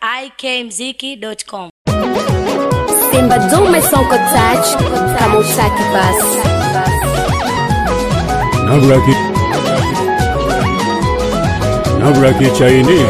ikmziki.com. Simba dume sonko touch kama utaki basi Nabraki Nabraki chaini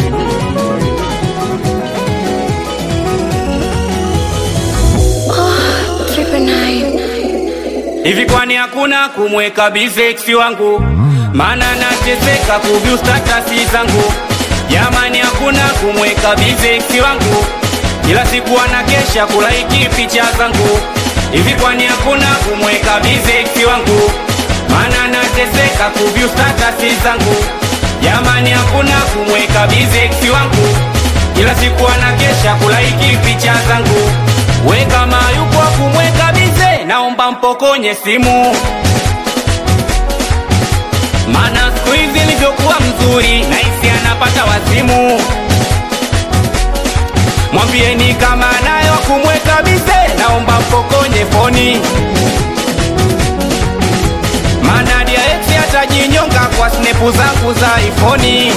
Hivi kwani hakuna kumweka bizeksi wangu? Maana nateseka kuvyu statasi zangu. Jamani, hakuna kumweka bizeksi wangu, kila siku anakesha kulaiki picha zangu. Hivi kwani hakuna kumweka bizeksi wangu? Maana nateseka kuvyu statasi zangu. Jamani, hakuna kumweka bizeksi wangu, kila siku anakesha kulaiki picha zangu. We kama yupo kumweka bize, naomba mpokonye simu Mana siku hizi nilivyokuwa mzuri naisi anapata wazimu. Mwambieni kama nayo kumweka bize, naomba mpokonye foni. Mana dia ex atajinyonga kwa snepu zangu za ifoni.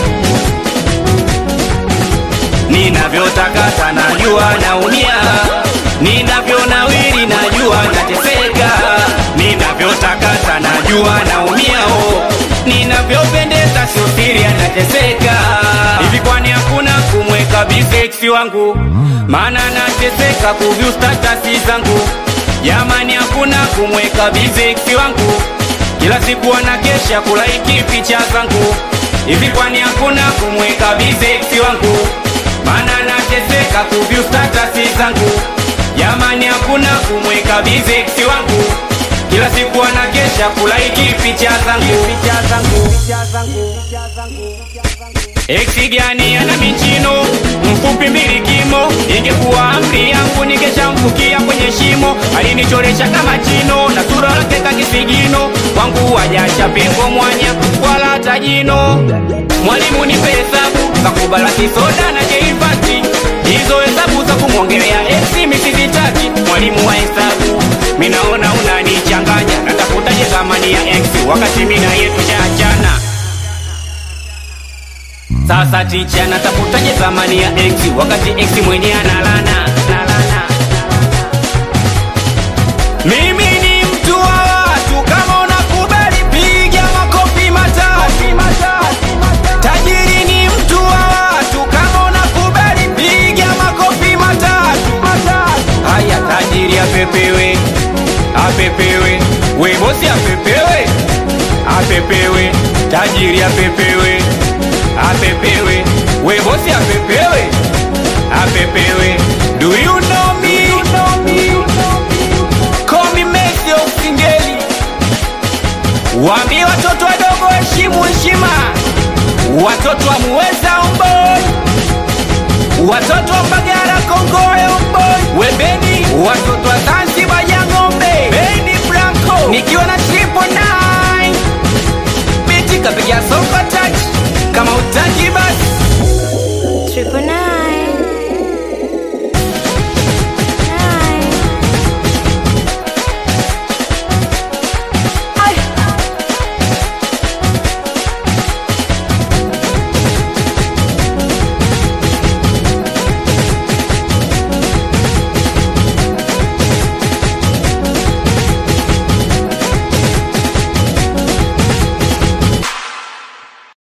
Ninavyotakata najua naumia, ninavyonawiri najua nateseka, ninavyotakata najua naumia, oh. ninavyopendeza sio siri anateseka. Hivi kwani hakuna kumweka bizeksi wangu? Maana nateseka kuvyu statasi zangu. Jamani, hakuna kumweka bizeksi wangu, kila siku anakesha kulaiki picha zangu. Hivi kwani hakuna kumweka bizeksi wangu? Maana nateseka kuvyu statasi zangu. Jamani, hakuna kumweka bizeksi wangu, kila siku anakesha kulaiki picha zangu. Picha zangu. Picha zangu. Eksi gani ana michino mfupi mbili kimo, ingekuwa amri yangu ningeshamfukia kwenye shimo. Alinichoresha kama chino na sura lake kakisigino, kwangu wajacha pengo mwanya wala hata jino. Mwalimu nipe hesabu kakubala kisoda na jeifati, hizo hesabu za kumwongelea eksi misizitaki. Mwalimu wa hesabu minaona unanichanganya, natafutaje thamani ya eksi wakati mina yetu chaachana sasa ticha natafutaje thamani ya x wakati x mwenye analana nalana. Mimi ni mtu wa watu, kama unakubali piga makofi matatu. Tajiri ni mtu wa watu, kama unakubali piga makofi matatu. Haya, tajiri apepewe, apepewe, we bosi apepewe, apepewe, tajiri apepewe apepewe we bosi apepewe apepewe do you know me call me Messi of Singeli waambie watoto wadogo heshimu heshima watoto wa muweza omboi watoto wa Mbagala Kongoe omboi webeni watoto wa Zanzibar ya ng'ombe Beni Blanco nikiwa na triple nine biti kapiga soko touch kama utaki